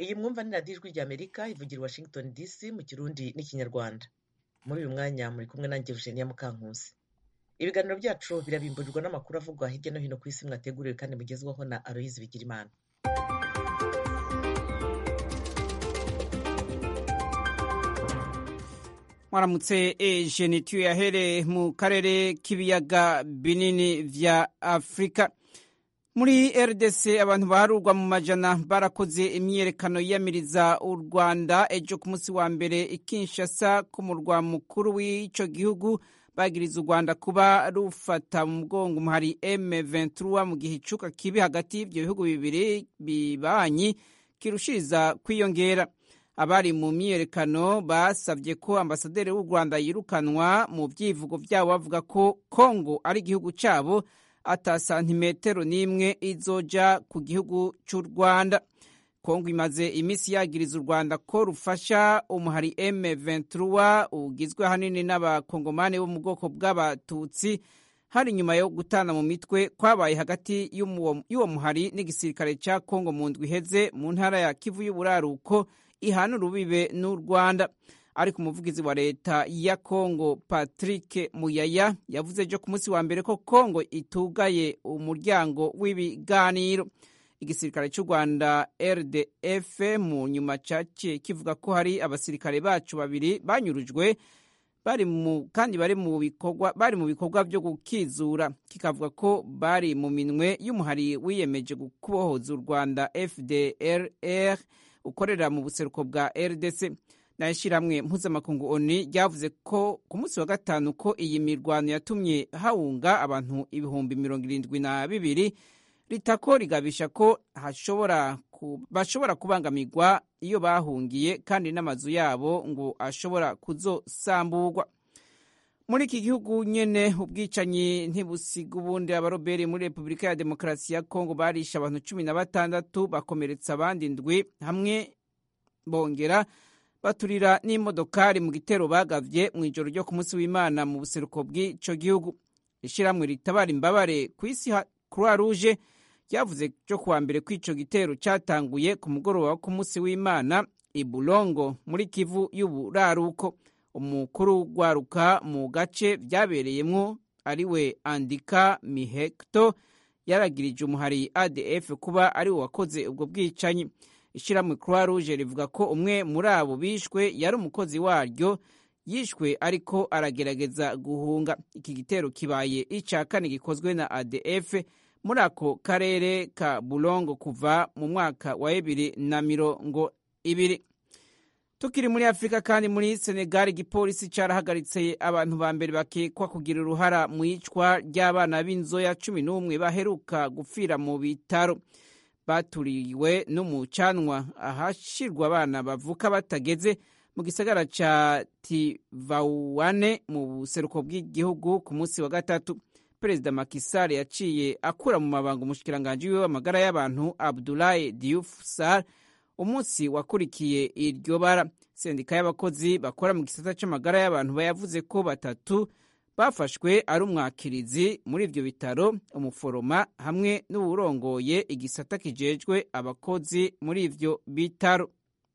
iyi mwumva ni radiyo ijwi ry'amerika ivugira i washington dc mu kirundi n'ikinyarwanda muri uyu mwanya muri kumwe nanjye eugenia mukankusi ibiganiro byacu birabimburirwa n'amakuru avugwa hirya no hino ku isi mwateguriwe kandi mugezwaho na aloyizi bigirimana mwaramutse ejeni tuyahere mu karere k'ibiyaga binini vya afurika muri rdc abantu baharurwa mu majana barakoze imyiyerekano yiyamiriza u rwanda ejo ku munsi wa mbere ikinshasa ku murwa mukuru w'ico gihugu bagiriza u rwanda kuba rufata mu mugongo umuhari m23 mu gihe icuka kibi hagati y'ivyo bihugu bibiri bibanyi kirushiriza kwiyongera abari mu myiyerekano basabye ko ambasaderi w'u rwanda yirukanwa mu byivugo byabo bavuga ko kongo ari igihugu cyabo ata santimetero n'imwe izoja ku gihugu cy'u rwanda kongo imaze iminsi yagiriza u rwanda ko rufasha umuhari m23 ugizwe ahanini n'abakongomani bo mu bwoko bw'abatutsi hari nyuma yo gutana mu mitwe kwabaye hagati y'uwo muhari n'igisirikare cya kongo mu ndwi iheze mu ntara ya kivu y'uburaruko ihana urubibe n'u rwanda ariko umuvugizi wa leta ya kongo patrick muyaya yavuze ejo ku munsi wa mbere ko kongo itugaye umuryango w'ibiganiro igisirikare cy'u rwanda rdf mu nyuma cyaciye kivuga ko hari abasirikare bacu babiri banyurujwe bari mu kandi bari mu bikorwa bari mu bikorwa byo gukizura kikavuga ko bari mu minwe y'umuhari wiyemeje kubohoza u rwanda fdrr ukorera mu buseruko bwa rdc nayo ishyirahamwe mpuzamakungu oni ryavuze ko ku munsi wa gatanu ko iyi mirwano yatumye hawunga abantu ibihumbi mirongo irindwi na bibiri ritako rigabisha ko hashobora bashobora kubangamirwa iyo bahungiye kandi n'amazu yabo ngo ashobora kuzosamburwa muri iki gihugu nyene ubwicanyi ntibusiga ubundi abaroberi muri repubulika ya demokarasi ya kongo barishe abantu cumi na batandatu bakomeretsa abandi ndwi hamwe bongera baturira n'imodokari mu gitero bagavye mu ijoro ryo ku munsi w'imana mu buseruko bw'ico gihugu ishyirahamwe ritabara imbabare ku isi croix rouge ryavuze cyo kuwa mbere ko ico gitero cyatanguye ku mugoroba wo ku munsi w'imana i bulongo muri kivu y'uburaruko umukuru w'urwaruka mu gace byabereyemwo ariwe andika mihekto yaragirije umuhari adf kuba ari we wakoze ubwo bwicanyi ishyirahamwe croix rouge rivuga ko umwe muri abo bishwe yari umukozi waryo yishwe ariko aragerageza guhunga iki gitero kibaye icya kane gikozwe na adf muri ako karere ka bulongo kuva mu mwaka wa bibiri na mirongo ibiri tukiri muri afurika kandi muri senegali igipolisi cyarahagaritse abantu ba mbere bakekwa kugira uruhara mu iyicwa ry'abana b'inzoya cumi n'umwe baheruka gupfira mu bitaro baturiwe n'umucanwa ahashyirwa abana bavuka batageze mu gisagara cya tivauane mu buseruko bw'igihugu ku munsi wa gatatu perezida makisar yaciye akura mu mabanga umushikiranganji wiwe w'amagara y'abantu abdulahi diouf sar umunsi wakurikiye iryo bara sendika y'abakozi bakora mu gisata cy'amagara y'abantu bayavuze ko batatu bafashwe ari umwakirizi muri ibyo bitaro umuforoma hamwe n'uwurongoye igisata kijejwe abakozi muri ibyo bitaro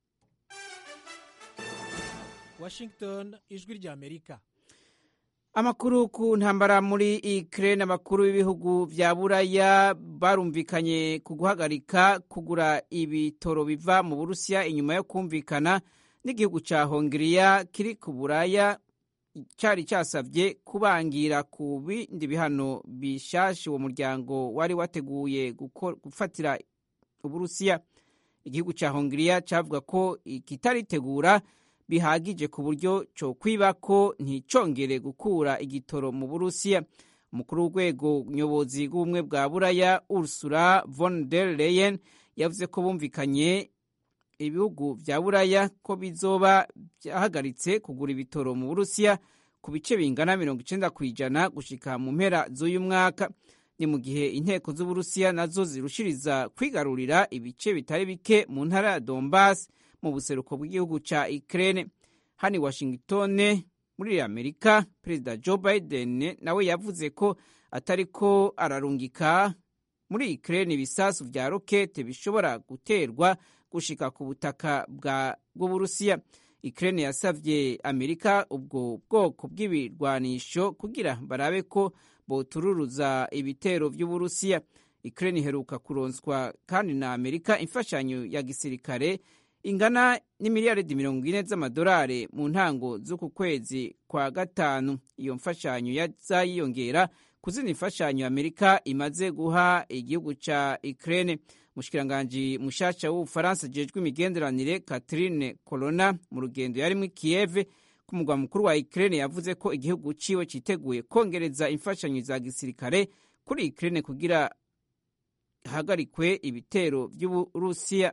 washington ijwi ry'amerika amakuru ku ntambara muri ukraine abakuru b'ibihugu bya buraya barumvikanye ku guhagarika kugura ibitoro biva mu burusiya inyuma yo kumvikana n'igihugu cya hongiriya kiri ku buraya cyari cyasabye kubangira ku bindi bihano bishasha uwo muryango wari wateguye gufatira uburusiya igihugu cya hongiriya cyavuga ko kitaritegura bihagije ku buryo cyo kwiba ko nticongere gukura igitoro mu burusiya umukuru w'urwego nyobozi rw'ubumwe bwa buraya ursula von der leyen yavuze ko bumvikanye ibihugu bya buraya ko bizoba byahagaritse kugura ibitoro mu burusiya ku bice bingana mirongo icenda ku ijana gushika mu mpera z'uyu mwaka ni mu gihe inteko z'uburusiya nazo zirushiriza kwigarurira ibice bitari bike mu ntara ya donbas mu buseruko bw'igihugu ca ukraine hani washington muri amerika perezida joe biden nawe yavuze ko atariko ararungika muri ukraine ibisasu vya rokete bishobora guterwa gushika ku butaka bw'uburusiya Ukraine yasavye Amerika ubwo bwoko bw'ibirwanisho kugira barabe ko botururuza ibitero vy'Uburusiya. Ukraine iheruka kuronswa kandi na Amerika imfashanyo ya gisirikare ingana n'imiliyaridi mirongo ine z'amadolari mu ntango z'uku kwezi kwa gatanu. Iyo mfashanyo yazayiyongera ku zindi mfashanyo Amerika imaze guha igihugu ca Ukraine. Mushikiranganji mushasha w'Ubufaransa jejwe imigenderanire Catherine Colonna mu rugendo yarimwo Kiev ku mugwa mukuru wa Ukraine yavuze ko igihugu ciwe citeguye kongereza imfashanyo za gisirikare kuri Ukraine kugira hagarikwe ibitero vy'Uburusiya.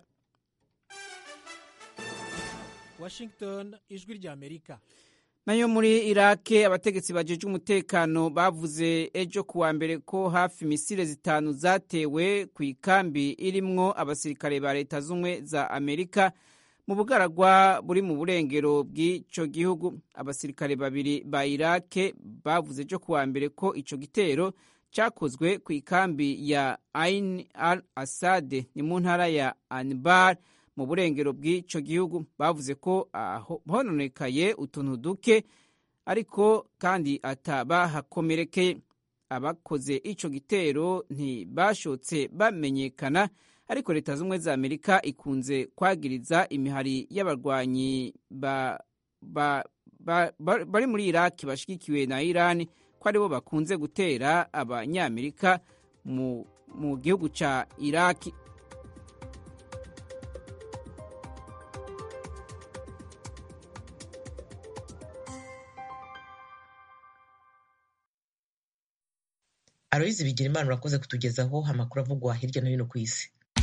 Washington ijwi rya Amerika nayo muri irake abategetsi bajejwe umutekano bavuze ejo kuwa mbere ko hafi misile zitanu zatewe ku ikambi irimwo abasirikare ba leta z'ubumwe za amerika mu bugaragwa buri mu burengero bw'ico gihugu abasirikare babiri ba irake bavuze ejo kuwa mbere ko ico gitero cakozwe ku ikambi ya ain al asade ni mu ntara ya anbar mu burengero bw'ico gihugu bavuze ko hononekaye utuntu duke ariko kandi atabahakomerekeye abakoze ico gitero ntibashotse bamenyekana ariko leta z'ubumwe za amerika ikunze kwagiriza imihari y'abarwanyi ba, ba, ba, ba, bari muri iraki bashigikiwe na irani ko aribo bakunze gutera abanyamerika mu, mu gihugu ca iraki aloyizi bigira imana urakoze kutugezaho amakuru avugwa hirya no hino ku isi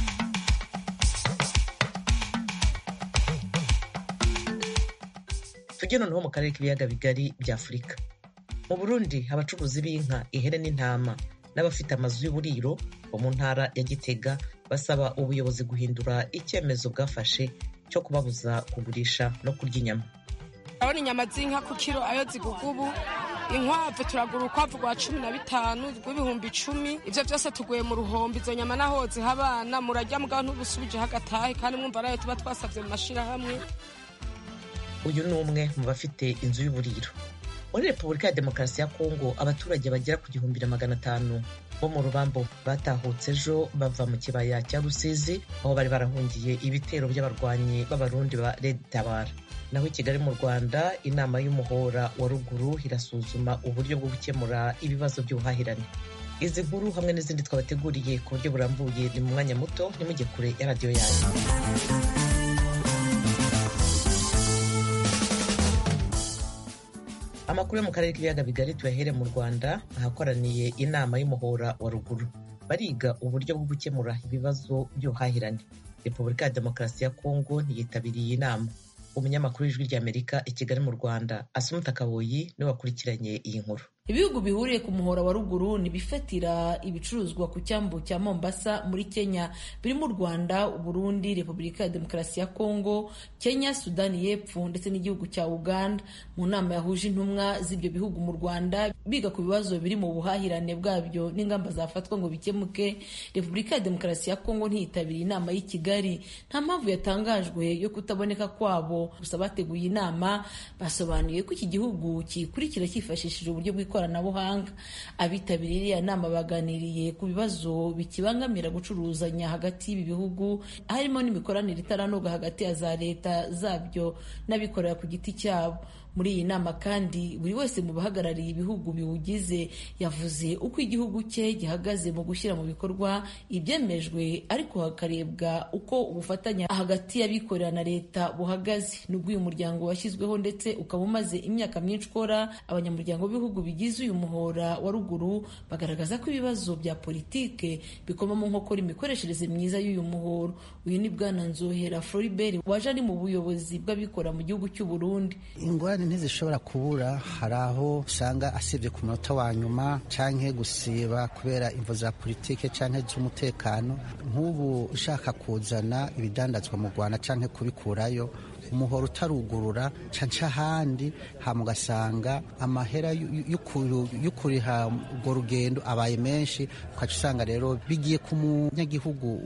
tujye noneho mu karere k'ibiyaga bigari bya afurika mu burundi abacuruzi b'inka ihene n'intama n'abafite amazu y'uburiro bo mu ntara ya gitega basaba ubuyobozi guhindura icyemezo bwafashe cyo kubabuza kugurisha no kurya inyama urabona inyama z'inka ku kiro ayo ziguga ubu inkwavu turagura urukwavu rwa cumi na bitanu rw'ibihumbi icumi ibyo byose tuguye mu ruhombo izo nyama naho ziha abana murajya mugabo ntubusubijeho agatahe kandi mwumva arayo tuba twasabye mu mashyirahamwe uyu ni umwe mu bafite inzu y'uburiro muri repubulika ya demokarasi ya kongo abaturage bagera ku gihumbi na magana atanu bo mu rubambo batahutse ejo bava mu kibaya cya rusizi aho bari barahungiye ibitero by'abarwanyi b'abarundi ba red tabara naho i kigali mu rwanda inama y'umuhora wa ruguru irasuzuma uburyo bwo gukemura ibibazo by'ubuhahirane izi nkuru hamwe n'izindi twabateguriye ku buryo burambuye ni mu mwanya muto nimujye kure ya radiyo yanyu amakuru yo mu karere k'ibiyaga bigari tuyahere mu rwanda ahakoraniye inama y'umuhora wa ruguru bariga uburyo bwo gukemura ibibazo by'ubuhahirane repubulika ya demokarasi ya kongo ntiyitabiriye inama umunyamakuru w'ijwi ry'amerika i kigali mu rwanda asumuta kaboyi niwe wakurikiranye iyi nkuru ibihugu bihuriye ku muhora wa ruguru ntibifatira ibicuruzwa ku cyambu cya mombasa muri kenya birimo u rwanda uburundi repubulika ya demokarasi ya kongo kenya sudani y'epfo ndetse n'igihugu cya uganda mu nama yahuje intumwa z'ibyo bihugu mu rwanda biga ku bibazo biri mu buhahirane bwabyo n'ingamba zafatwa ngo bikemuke repubulika ya demokarasi ya kongo ntiyitabiriye inama y'i kigali nta mpamvu yatangajwe yo kutaboneka kwabo gusa bateguye inama basobanuye ko iki gihugu kikurikira cyifashishije uburyo bw'ikoranabuhanga ikoranabuhanga abitabiriye iriya nama baganiriye ku bibazo bikibangamira gucuruzanya hagati y'ibi bihugu harimo n'imikoranire itaranoga hagati ya za leta zabyo n'abikorera ku giti cyabo muri iyi nama kandi buri wese mu bahagarariye ibihugu biwugize yavuze uko igihugu cye gihagaze mu gushyira mu bikorwa ibyemejwe ariko hakarebwa uko ubufatanye hagati y'abikorera na leta buhagaze nubwo uyu muryango washyizweho ndetse ukaba umaze imyaka myinshi ukora abanyamuryango b'ibihugu bigize uyu muhora wa ruguru bagaragaza ko ibibazo bya politike bikoma mu nkokora imikoreshereze myiza y'uyu muhoro uyu ni bwana nzohera floribert waje ari mu buyobozi bw'abikorera mu gihugu cy'u burundi ingorane ntizishobora kubura hari aho usanga asibye ku munota wa nyuma canke gusiba kubera imvo za politike canke z'umutekano nk'ubu ushaka kuzana ibidandazwa mu rwanda canke kubikurayo umuhoro utarugurura canca ahandi hama ugasanga amahera yo kuriha urwo rugendo abaye menshi ukaca usanga rero bigiye ku munyagihugu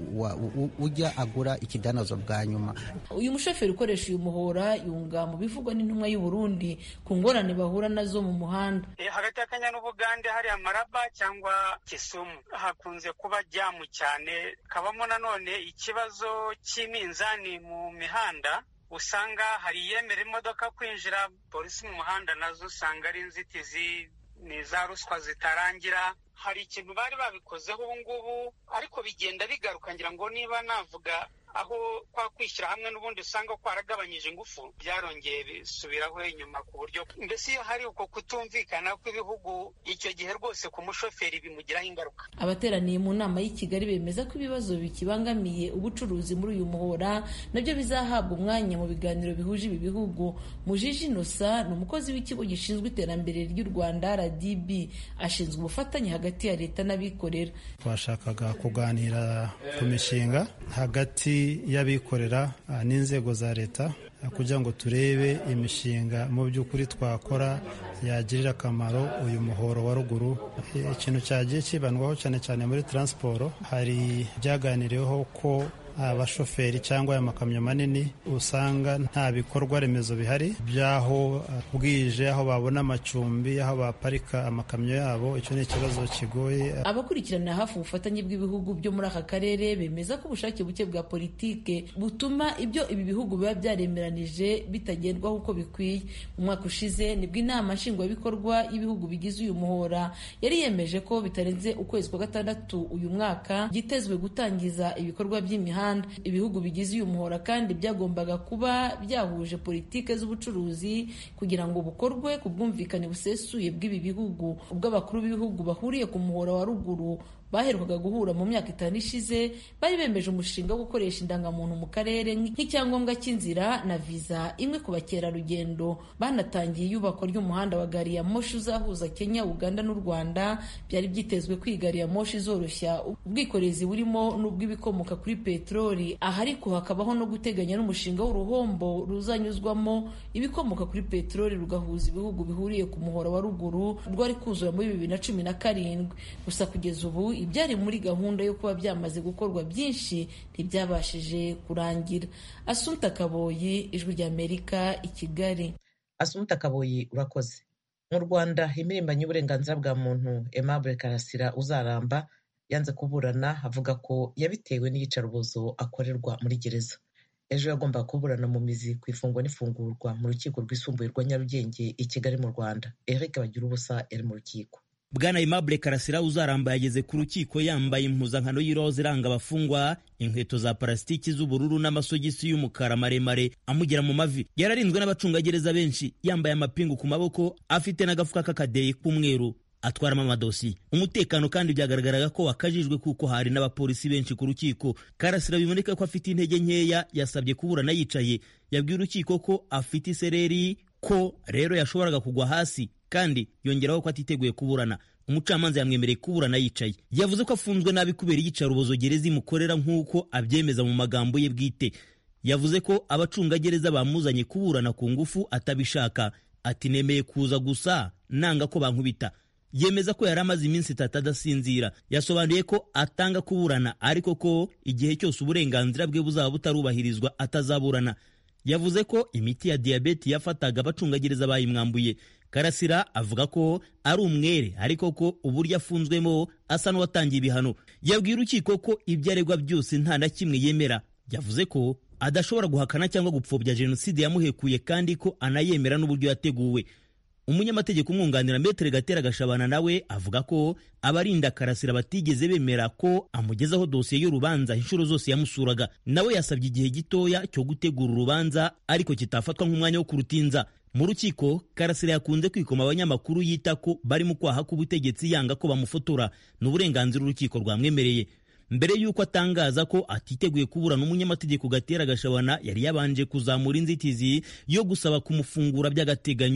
ujya agura ikidanozo bwa nyuma uyu mushoferi ukoresha uyu muhora yunga mu bivugwa n'intumwa y'u Burundi ku ngorane bahura nazo mu muhanda hagati y'akanya n'ubugande hari amaraba cyangwa kisumu hakunze kuba jamu cyane kabamo nanone ikibazo cy'iminzani mu mihanda usanga hari iyemera imodoka kwinjira polisi mu muhanda nazo usanga ari inzitizi ni za ruswa zitarangira hari ikintu bari babikozeho ubu ngubu ariko bigenda bigaruka ngira ngo niba navuga aho kwa kwishyira hamwe n'ubundi usanga kwaragabanyije ingufu byarongeye bisubiraho inyuma ku buryo mbese iyo hari uko kutumvikana kw'ibihugu icyo gihe rwose ku mushoferi bimugiraho ingaruka abateraniye mu nama y'i kigali bemeza ko ibibazo bikibangamiye ubucuruzi muri uyu muhora nabyo bizahabwa umwanya mu biganiro bihuje ibi bihugu mujiji inosa ni umukozi w'ikigo gishinzwe iterambere ry'u rwanda rdb ashinzwe ubufatanye hagati ya leta n'abikorera twashakaga kuganira ku mishinga hagati y'abikorera n'inzego za leta kugira ngo turebe imishinga mu by'ukuri twakora yagirira akamaro uyu muhoro wa ruguru ikintu cyagiye kibandwaho cyane cyane muri taransiporo hari byaganiriweho ko abashoferi cyangwa aya makamyo manini usanga nta bikorwa remezo bihari by'aho bwije aho babona amacumbi aho baparika amakamyo yabo icyo ni ikibazo kigoye abakurikiranira hafi ubufatanye bw'ibihugu byo muri aka karere bemeza ko ubushake buke bwa politike butuma ibyo ibi bihugu biba byaremeranije bitagendwaho uko bikwiye mu mwaka ushize nibwo inama nshingwabikorwa y'ibihugu bigize uyu muhora yari yemeje ko bitarenze ukwezi kwa gatandatu uyu mwaka byitezwe gutangiza ibikorwa by'imihanda ibihugu bigize uyu muhora kandi byagombaga kuba byahuje politike z'ubucuruzi kugira ngo bukorwe ku bwumvikane busesuye bw'ibi bihugu ubwo abakuru b'ibihugu bahuriye ku muhora wa ruguru baherukaga guhura mu myaka itanu ishize bari bemeje umushinga wo gukoresha indangamuntu mu karere nk'icyangombwa cy'inzira na viza imwe ku bakerarugendo banatangiye iyubakwa ry'umuhanda wa gari ya moshi uzahuza kenya uganda n'u rwanda byari byitezwe ko iyi gari ya moshi izoroshya ubwikorezi burimo n'ubw'ibikomoka kuri peteroli aha ariko hakabaho no guteganya n'umushinga w'uruhombo ruzanyuzwamo ibikomoka kuri peteroli rugahuza ibihugu bihuriye ku muhora wa ruguru rwari kuzura muri bibiri na cumi na karindwi gusa kugeza ubu ibyari muri gahunda yo kuba byamaze gukorwa byinshi ntibyabashije kurangira asunta kaboyi ijwi ry'amerika i kigali asunta kaboyi urakoze mu rwanda impirimbanyi y'uburenganzira bwa muntu aimable karasira uzaramba yanze kuburana avuga ko yabitewe n'iyicarubozo akorerwa muri gereza ejo yagombaga kuburana mu mizi ku ifungwa n'ifungurwa mu rukiko rwisumbuye rwa nyarugenge i kigali mu rwanda eric bagira ubusa yari mu rukiko bwana Aimable Karasira uzaramba yageze ku rukiko yambaye impuzankano y'iroza iranga abafungwa inkweto za parasitiki z'ubururu n'amasogisi y'umukara maremare amugera mu mavi yararinzwe n'abacungagereza benshi yambaye amapingu ku maboko afite n'agafuka k'akadeyi k'umweru atwaramo amadosiye umutekano kandi byagaragaraga ko wakajijwe kuko hari n'abapolisi benshi ku rukiko karasira biboneka ko afite intege nkeya yasabye kuburana yicaye yabwiye urukiko ko afite isereri ko rero yashoboraga kugwa hasi kandi yongeraho ko atiteguye kuburana umucamanza yamwemereye kuburana yicaye yavuze ko afunzwe nabi kubera iyicarubozo gereza imukorera nk'uko abyemeza mu magambo ye bwite yavuze ko abacungagereza bamuzanye kuburana ku ngufu atabishaka ati nemeye kuza gusa nanga ko bankubita yemeza ko yari amaze iminsi itatu adasinzira yasobanuye ko atanga kuburana ariko ko igihe cyose uburenganzira bwe buzaba butarubahirizwa atazaburana yavuze ko imiti ya diyabeti yafataga abacungagereza bayimwambuye karasira avuga ko ari umwere ariko ko uburyo afunzwemo asa n'uwatangiye ibihano yabwiye urukiko ko ibyo aregwa byose nta na kimwe yemera yavuze ko adashobora guhakana cyangwa gupfobya jenoside yamuhekuye kandi ko anayemera n'uburyo yateguwe umunyamategeko umwunganira metere gatera gashabana nawe avuga ko abarinda karasira batigeze bemera ko amugezaho dosiye y'urubanza inshuro zose yamusuraga nawe yasabye igihe gitoya cyo gutegura urubanza ariko kitafatwa nk'umwanya wo kurutinza mu rukiko karasira yakunze kwikoma abanyamakuru yita ko bari mu kwaha k'ubutegetsi yanga ko bamufotora ni uburenganzira urukiko rwamwemereye mbere y'uko atangaza ko atiteguye kuburana umunyamategeko gatera gashabana yari yabanje kuzamura inzitizi yo gusaba kumufungura by'agateganyo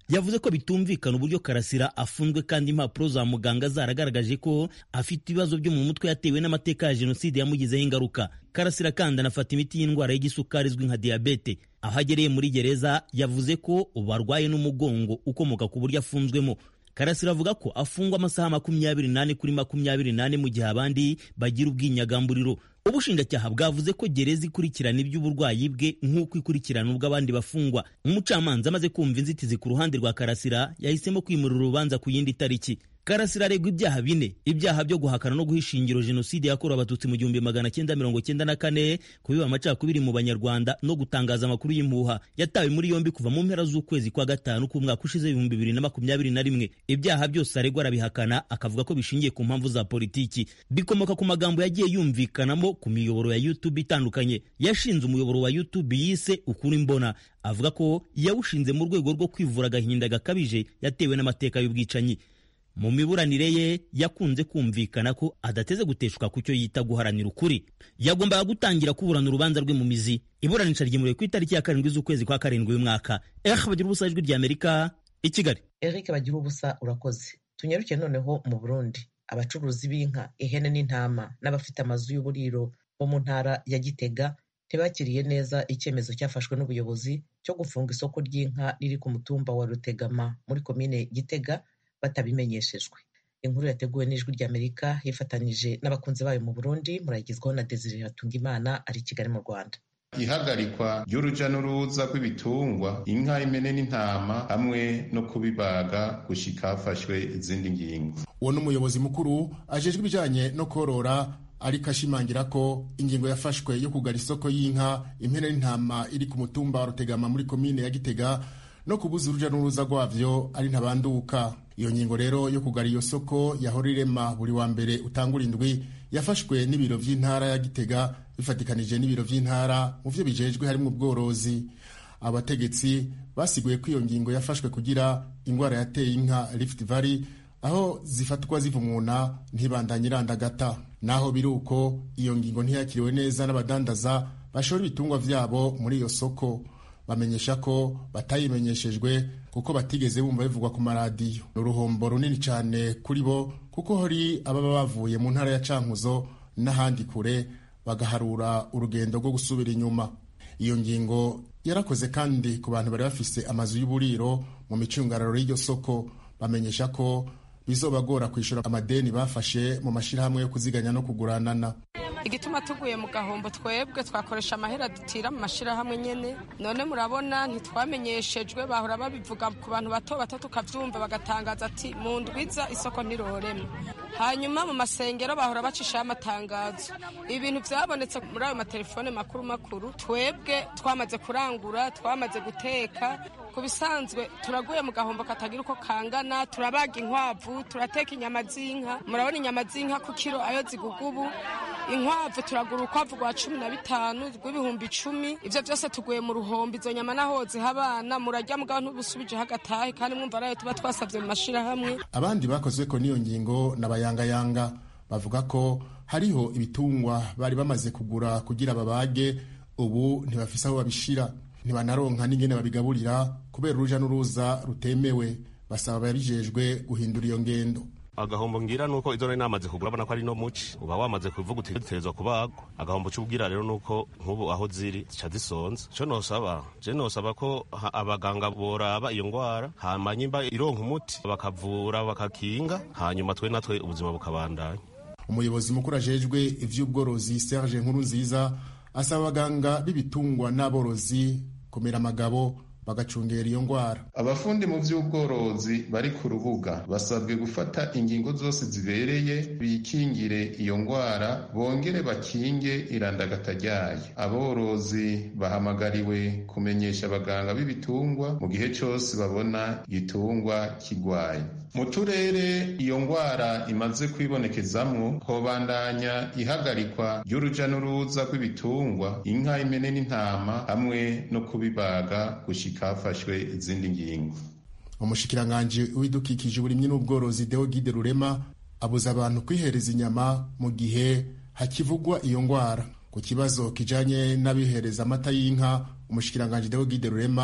yavuze ko bitumvikana uburyo karasira afunzwe kandi impapuro za muganga zaragaragaje ko afite ibibazo byo mu mutwe yatewe n'amateka ya jenoside yamugizeho ingaruka karasira kandi anafata imiti y'indwara y'igisukari izwi nka diyabete aho agereye muri gereza yavuze ko ubu arwaye n'umugongo ukomoka ku buryo afunzwemo karasira avuga ko afungwa amasaha makumyabiri n'ane kuri makumyabiri n'ane mu gihe abandi bagira ubwinyagamburiro ubushinjacyaha bwavuze ko gereza ikurikirana iby'uburwayi bwe nk'uko ikurikirana ubw'abandi bafungwa umucamanza amaze kumva inzitizi ku ruhande rwa karasira yahisemo kwimurira urubanza ku yindi tariki karasira aregwa ibyaha bine ibyaha byo guhakana no guha ishingiro jenoside yakorewe abatutsi mu gihumbi magana cyenda mirongo cyenda na kane kubiba amacakubiri mu banyarwanda no gutangaza amakuru y'impuha yatawe muri yombi kuva mu mpera z'ukwezi kwa gatanu k'umwaka ushize ibihumbi bibiri na makumyabiri na rimwe ibyaha byose aregwa arabihakana akavuga ko bishingiye ku mpamvu za politiki bikomoka ku magambo yagiye yumvikanamo ku miyoboro ya youtube itandukanye yashinze umuyoboro wa youtube yise ukuri mbona avuga ko yawushinze mu rwego rwo kwivura agahinda gakabije yatewe n'amateka y'ubwicanyi mu miburanire ye yakunze kumvikana ko adateze guteshuka ku cyo yita guharanira ukuri yagombaga gutangira kuburana urubanza rwe mu mizi iburanisha ryimuriwe ku itariki ya karindwi z'ukwezi kwa karindwi uyu mwaka eh bagira ubusa ijwi ry'amerika i kigali eric bagira ubusa urakoze tunyaruke noneho mu burundi abacuruzi b'inka ihene n'intama n'abafite amazu y'uburiro bo mu ntara ya gitega ntibakiriye neza icyemezo cyafashwe n'ubuyobozi cyo gufunga isoko ry'inka riri ku mutumba wa rutegama muri komine gitega batabimenyeshejwe inkuru yateguwe n'ijwi ry'amerika yifatanyije n'abakunzi bayo mu burundi murayigezwaho na desire hatungimana ari i kigali mu rwanda ihagarikwa ry'uruja n'uruza rw'ibitungwa inka impene n'intama hamwe no kubibaga gushika hafashwe izindi ngingo uwo ni umuyobozi mukuru ajejwe ibijanye no korora ariko ashimangira ko ingingo yafashwe yo kugara isoko y'inka impene n'intama iri ku mutumba wa rutegama muri komine ya gitega no kubuza uruja n'uruza rwavyo ari ntabanduka iyo ngingo rero yo kugara iyo soko yahora irema buri wa mbere utangura indwi yafashwe n'ibiro vy'intara ya gitega bifatikanije n'ibiro vy'intara mu vyo bijejwe harimwo ubworozi abategetsi basiguye ko iyo ngingo yafashwe kugira ingwara yateye inka rift valley aho zifatwa zivumuna ntibandanye irandagata naho biri uko iyo ngingo ntiyakiriwe neza n'abadandaza bashora ibitungwa vyabo muri iyo soko bamenyesha ko batayimenyeshejwe kuko batigeze bumva bivugwa ku maradiyo ni uruhombo runini cyane kuri bo kuko hari ababa bavuye mu ntara ya cankuzo n'ahandi kure bagaharura urugendo rwo gusubira inyuma iyo ngingo yarakoze kandi ku bantu bari bafise amazu y'uburiro mu micungararo y'iryo soko bamenyesha ko bizobagora kwishyura amadeni bafashe mu mashyirahamwe yo kuziganya no kuguranana igituma tuguye mu gahombo twebwe twakoresha amahera dutira mu mashyirahamwe nyine none murabona ntitwamenyeshejwe bahora babivuga ku bantu bato bato tukabyumva bagatangaza ati mu ndwiza isoko ntiroreme hanyuma mu masengero bahora bacishaho amatangazo ibintu byabonetse muri ayo matelefone makuru makuru twebwe twamaze kurangura twamaze guteka ku bisanzwe turaguye mu gahombo katagira uko kangana turabaga inkwavu turateka inyama z'inka murabona inyama z'inka ku kiro ayo ziguga ubu inkwavu turagura urukwavu rwa cumi na bitanu rw'ibihumbi icumi ibyo byose tuguye mu ruhombo izo nyama naho ziha abana murarya mugabo ntubusubijeho agatahe kandi mwumva arayo tuba twasabye mu mashyirahamwe abandi bakozwe ko n'iyo ngingo n'abayangayanga bavuga ko hariho ibitungwa bari bamaze kugura kugira babage ubu ntibafise aho babishira ntibanaronka n'ingene babigaburira kubera uruja n'uruza rutemewe basaba ababijejwe guhindura iyo ngendo agahombo ngira nuko izo nari namaze kugura abona ko ari no muci uba wamaze kuvuga uti dutegerezwa kubagwa agahombo c'ubwira rero nuko nk'ubu aho ziri zica zisonza ico nosaba je nosaba ko abaganga boraba iyo ngwara hama nyimba ironka umuti bakavura bakakinga hanyuma twe natwe ubuzima bukabandanya umuyobozi mukuru ajejwe ivy'ubworozi Serge Nkuru nziza asaba abaganga b'ibitungwa n'aborozi kumera amagabo bagacungera iyo ngwara abafundi mu by'ubworozi bari ku rubuga basabwe gufata ingingo zose zibereye bikingire iyo ngwara bongere bakinge irandagata ryayo aborozi bahamagariwe kumenyesha abaganga b'ibitungwa mu gihe cyose babona igitungwa kigwaye mu turere iyo ngwara imaze kwibonekezamwo hobandanya ihagarikwa ry'uruja n'uruza rw'ibitungwa inka impene n'intama hamwe no kubibaga gushika hafashwe izindi ngingo umushikiranganji w'ibidukikije uburimyi n'ubworozi deo gide rurema abuza abantu kwihereza inyama mu gihe hakivugwa iyo ngwara ku kibazo kijanye n'abihereza amata y'inka umushikiranganji deo gide rurema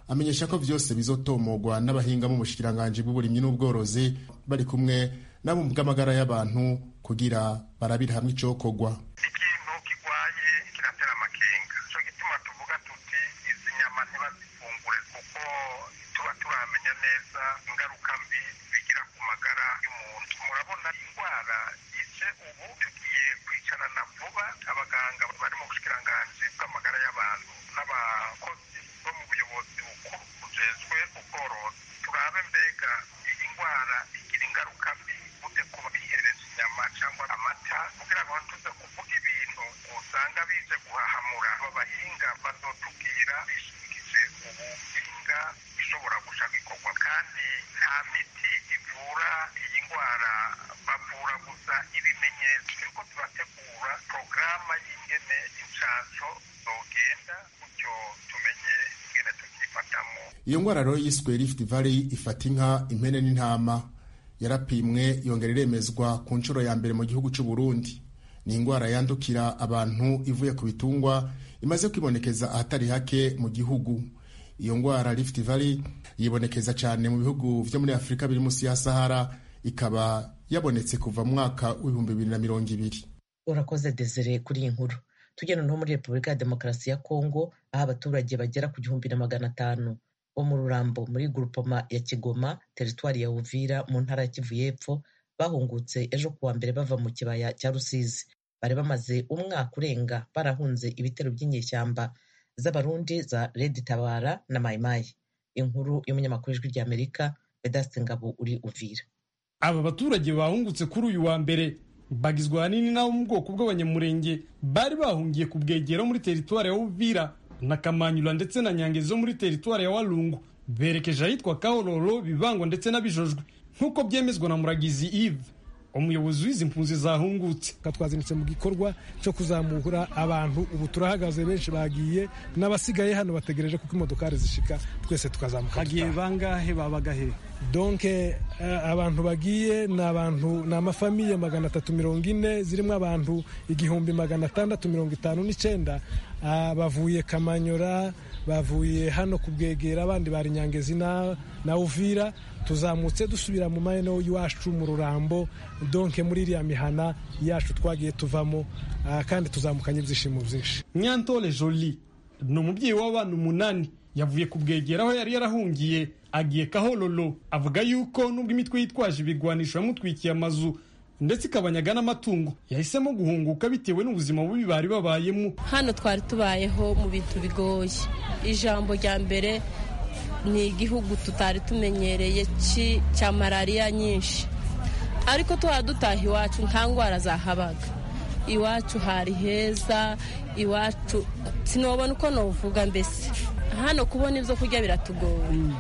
amenyesha ko vyose bizotomogwa n'abahinga mu bushikiranganji bw'uburimyi n'ubworozi bari kumwe nabo mu bw'amagara y'abantu kugira barabire hamwe icokorwa ikintu kigwaye kiratera amakenga ico gituma tuvuga tuti izi nyama ntibazifungure kuko tuba turamenya neza ingaruka mbi bigira ku magara y'umuntu murabona indwara ije ubu tugiye kwicarana vuba abaganga bari mu bushikiranganji bw'amagara y'abantu n'abakozi bo mu buyobozi bukuru bujejwe ubworozi turabe mbega iyi ndwara igira ingaruka mbi gute kuba bihereza inyama cyangwa amata kugira ngo tuze kuvuga ibintu usanga bije guhahamura abahinga bazotubwira bishingije ubuhinga bishobora gusha bikorwa kandi nta miti ivura iyi ndwara bavura gusa ibimenyetso turiko turategura porogaramu y'ingene inshansho zogenda gutyo tumenye ingene tukifatamo iyo ngwara rero yiswe rift valley ifata inka impene n'intama yarapimwe yongera iremezwa ku nshuro ya mbere mu gihugu cy'u Burundi ni indwara yandukira abantu ivuye ku bitungwa imaze kwibonekeza ahatari hake mu gihugu iyo ndwara rift valley yibonekeza cyane mu bihugu vyo muri afurika biri munsi ya sahara ikaba yabonetse kuva mu mwaka w'ibihumbi bibiri na mirongo ibiri urakoze desire kuri iyi nkuru tugenda no muri repubulika ya demokarasi ya kongo aho abaturage bagera ku gihumbi na magana atanu bo mu rurambo muri gurupoma ya kigoma teritwari ya uvira mu ntara ya kivu y'epfo bahungutse ejo kuwa mbere bava mu kibaya cya rusizi bari bamaze umwaka urenga barahunze ibitero by'inyeshyamba z'abarundi za redi tabara na mayimayi inkuru y'umunyamakuru ijwi ry'amerika vedaste ngabo uri uvira aba baturage bahungutse kuri uyu wa mbere bagizwe ahanini n'abo mu bwoko bw'abanyamurenge bari bahungiye ku bwegero muri teritwari ya uvira na kamanyura ndetse na nyangezi zo muri teritwari ya walungu berekeje ahitwa kahororo bibangwa ndetse n'abijojwe nk'uko byemezwa na muragizi ive umuyobozi w'izi mpunzi zahungutse twazindutse mu gikorwa cyo kuzamura abantu ubu turahagaze benshi bagiye n'abasigaye hano bategereje kuko imodokari zishika twese tukazamuka hagiye bangahe babaga he donke uh, abantu bagiye ni abantu ni amafamiye magana atatu mirongo ine zirimo abantu igihumbi magana atandatu mirongo itanu n'icyenda uh, bavuye kamanyora bavuye hano ku bwegera abandi bari nyangezi na, na uvira tuzamutse dusubira mu mahene y'iwacu mu rurambo donke muri iriya mihana yacu twagiye tuvamo uh, kandi tuzamukanye ibyishimo byinshi nyantore joli ni umubyeyi w'abana umunani yavuye ku bwegera aho yari yarahungiye agiye kahororo avuga yuko nubwo imitwe yitwaje ibigwanisho yamutwikiye amazu ndetse ikabanyaga n'amatungo yahisemo guhunguka bitewe n'ubuzima bubi bari babayemo hano twari tubayeho mu bintu bigoye ijambo rya mbere ni igihugu tutari tumenyereye cya malariya nyinshi ariko tuba dutaha iwacu nta ndwara zahabaga iwacu hari heza iwacu sinobona uko navuga mbese hano kubona ibyo kurya biratugoye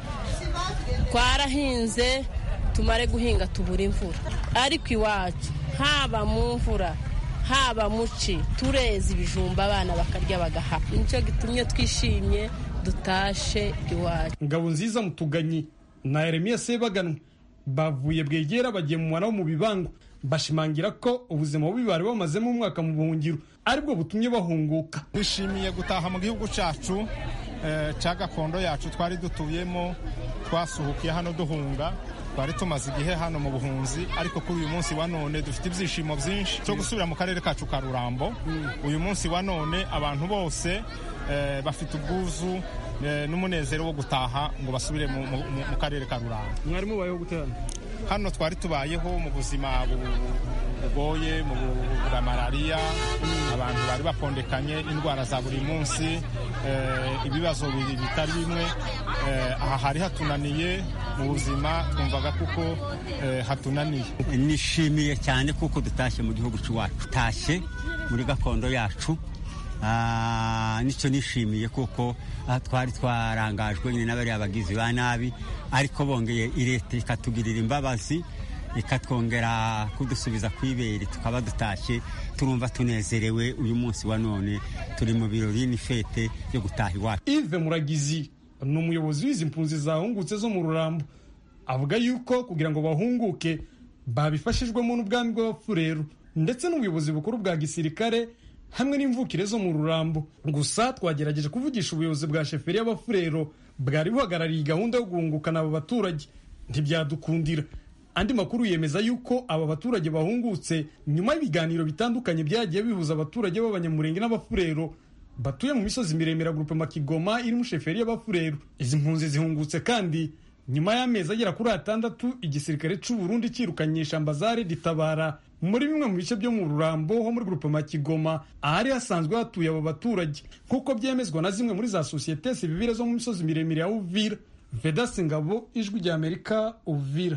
twarahinze tumare guhinga tubura imvura ariko iwacu haba mu mvura haba mu ci tureza ibijumba abana bakarya bagaha nicyo gitumye twishimye dutashe iwacu ngabo nziza mutuganyi na Yeremiya Sebaganwa bavuye bwegera bagiye mu mwana wo mu bibango bashimangira ko ubuzima bubi bari bamazemo umwaka mu buhungiro aribwo butumye bahunguka twishimiye gutaha mu gihugu cyacu cya gakondo yacu twari dutuyemo twasuhukiye hano duhunga twari tumaze igihe hano mu buhunzi ariko kuri uyu munsi wa none dufite ibyishimo byinshi cyo gusubira mu karere kacu ka rurambo uyu munsi wa none abantu bose bafite ubwuzu n'umunezero wo gutaha ngo basubire mu karere ka rurambo mwari mubayeho guterana hano twari tubayeho mu buzima bugoye mu bwa malariya abantu bari bapondekanye indwara za buri munsi ibibazo bitari bimwe aha hari hatunaniye mu buzima twumvaga kuko hatunaniye nishimiye cyane kuko dutashye mu gihugu cy'iwacu tutashye muri gakondo yacu nicyo nishimiye kuko twari twarangajwe nyine n'abariya bagizi ba nabi ariko bongeye leta ikatugirira imbabazi ikatwongera kudusubiza ku ibere tukaba dutashye turumva tunezerewe uyu munsi wa none turi mu birori n'ifete yo gutaha iwacu ive muragizi ni umuyobozi w'izi mpunzi zahungutse zo mu rurambo avuga yuko kugira ngo bahunguke babifashijwemo n'ubwami bw'abapfurero ndetse n'ubuyobozi bukuru bwa gisirikare hamwe n'imvukire zo mu rurambo gusa twagerageje kuvugisha ubuyobozi bwa sheferi y'abafurero bwari buhagarariye gahunda yo guhungukana aba baturage ntibyadukundira andi makuru yemeza yuko aba baturage bahungutse nyuma y'ibiganiro bitandukanye byagiye bihuza abaturage b'abanyamurenge n'abafurero batuye mu misozi miremire gurupe makigoma iri mu sheferi y'abafurero izi mpunzi zihungutse kandi nyuma y'amezi agera kuri atandatu igisirikare cy'u Burundi cyirukanye shambazare ditabara muri bimwe mu bice byo mu rurambo ho muri gurupe makigoma ahari hasanzwe hatuye abo baturage nk'uko byemezwa na zimwe muri za sosiyete sivile zo mu misozi miremire ya uvira vedasi ngabo ijwi rya amerika uvira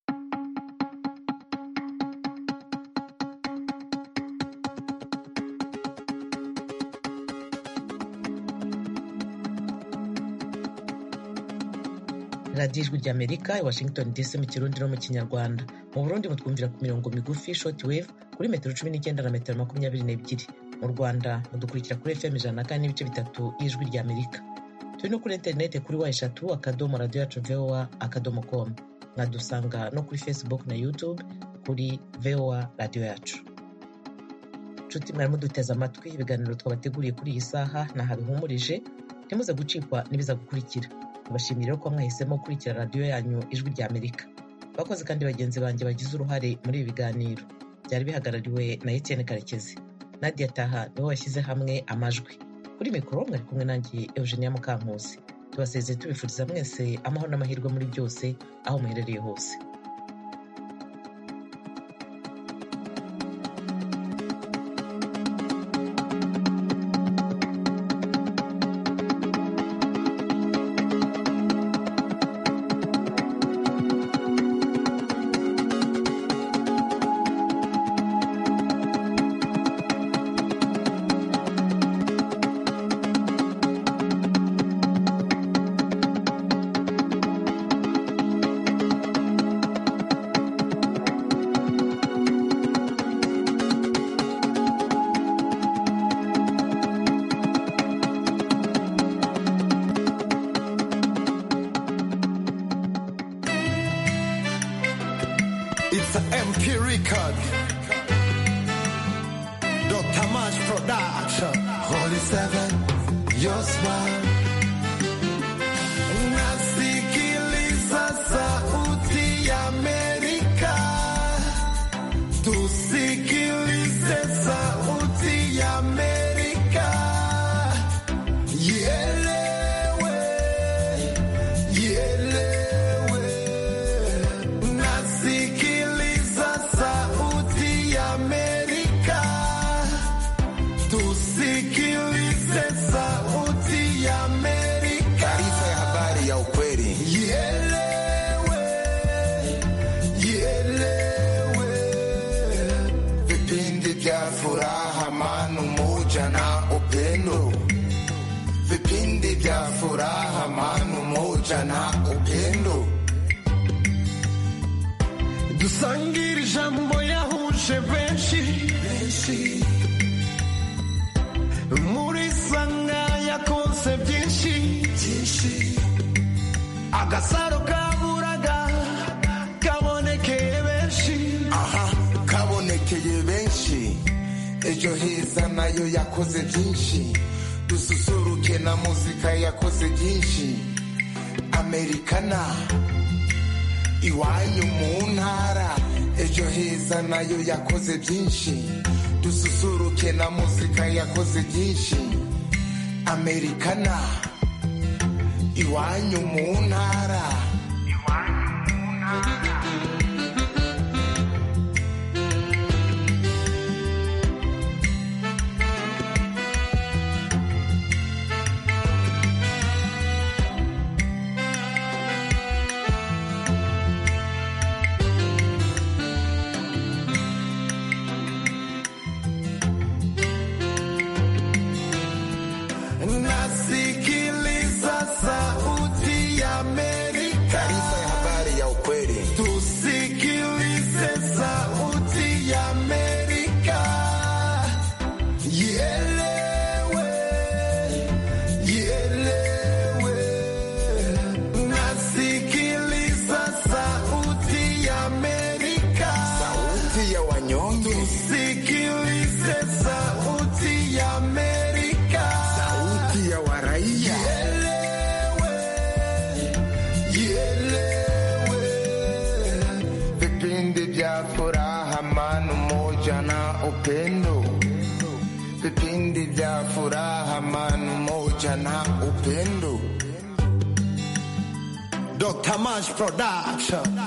radiyo ijwi rya amerika i washington dc mu kirundi no mu kinyarwanda mu burundi mutwumvira ku mirongo migufi short wave kuri metero cumi n'icyenda na metero makumyabiri n'ebyiri mu rwanda mudukurikira kuri fm ijana na kane n'ibice bitatu y'ijwi rya amerika turi no kuri interineti kuri wa eshatu akadomo radiyo yacu voa akadomo com mwadusanga no kuri facebook na youtube kuri voa radiyo yacu nshuti mwarimu duteze amatwi ibiganiro twabateguriye kuri iyi saha ntahabihumurije ntimuze gucikwa n'ibiza gukurikira tubashimira ko mwahisemo gukurikira radiyo yanyu ijwi rya amerika bakoze kandi bagenzi banjye bagize uruhare muri ibi biganiro byari bihagarariwe na etienne karekezi nadia taha niwe washyize hamwe amajwi kuri mikoro mwari kumwe nanjye eugenia mukankusi tubasezeye tubifuriza mwese amahoro n'amahirwe muri byose aho muherereye hose It's an MP record. Dr. March Production. Holy Seven, your smile. Nasikiliza sauti ya Amerika. Tusikilize sauti ya Amerika. Ielewe, ielewe. Nasikiliza sauti ya Amerika. Tusikilize sauti ya Amerika. Taarifa ya habari ya ukweli. Ielewe, ielewe. Vipindi vya furaha, amani, umoja na upendo. Vipindi vya furaha, amani, umoja na upendo. dusangire ijambo yahuje benshi muri sanga yakonse byinshi agasaro kaburaga kabonekeye benshi aha kabonekeye benshi ejo heza nayo yakoze byinshi dususuruke na muzika yakoze byinshi amerikana iwanyu mu ntara ejo heza nayo yakoze byinshi dususuruke na muzika yakoze byinshi amerikana iwanyu mu ntara nasikiliza sauti ya Amerika. umoja na upendo vipindi vya furaha amani umoja na upendo Dr. Mash Production